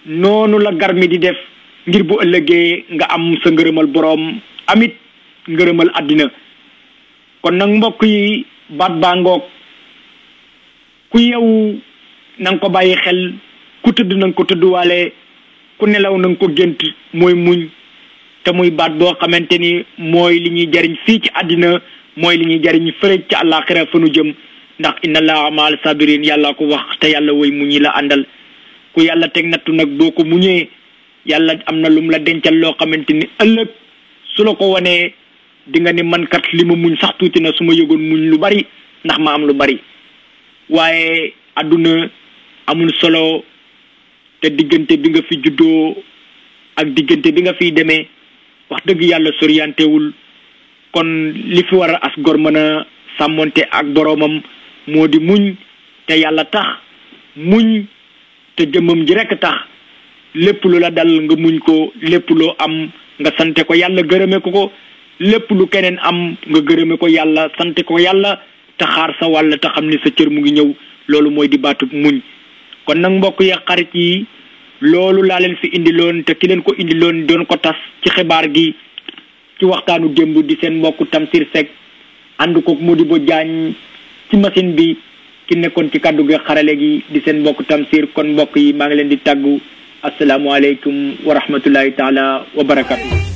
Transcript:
noonu la garmi di def ngir bu ëllëgee nga am sa ngërëmal boroom amit ngërëmal àddina kon nag mbokk yi baat baa ngoog ku yew na nga ko bàyyi xel ku tëdd na nga ko tëdduwaale ku nelaw na nga ko gént mooy muñ te muy baat boo xamante ni mooy li ñuy jariñ fii ci àddina mooy li ñuy jariñ fële ci àllaaxira fa nu jëm ndax inna allaha maal sabirin yàlla ko wax te yàlla woy muñ yi la àndal ku yàlla teg nattu nag boo ko muñee yàlla am na lum la dencal loo xamante ni ëllëg su la ko wanee di nga ni man kat li ma muñ sax tuuti na su ma yëgoon muñ lu bari ndax ma am lu bari waaye àdduna amul solo te diggante bi nga fi juddoo ak diggante bi nga fiy demee wax dëgg yàlla soriantewul kon li fi war a as gor mën a sàmmonte ak boroomam moo di muñ te yàlla tax muñ te jëmmam ji rekk tax lépp lu la dal nga muñ ko lépp loo am nga sante ko yàlla gërëme ko ko lépp lu keneen am nga gërëme ko yàlla sante ko yàlla te xaar sa wàll te xam ni sa cër mu ngi ñëw loolu mooy di baatu muñ kon nag mbokk yi xarit yi loolu laa leen fi indiloon te ki leen ko indiloon doon ko tas ci xibaar gi ci waxtaanu démb di seen mbokk Tamsir Seck ànd koog Modibo Diagne ci machine bi ki nekkoon ci kàddu gi xarale gi di seen mbokk Tamsir kon mbokk yi maa ngi leen di tàggu asalaamualeykum wa rahmatullahi taala wa barakatu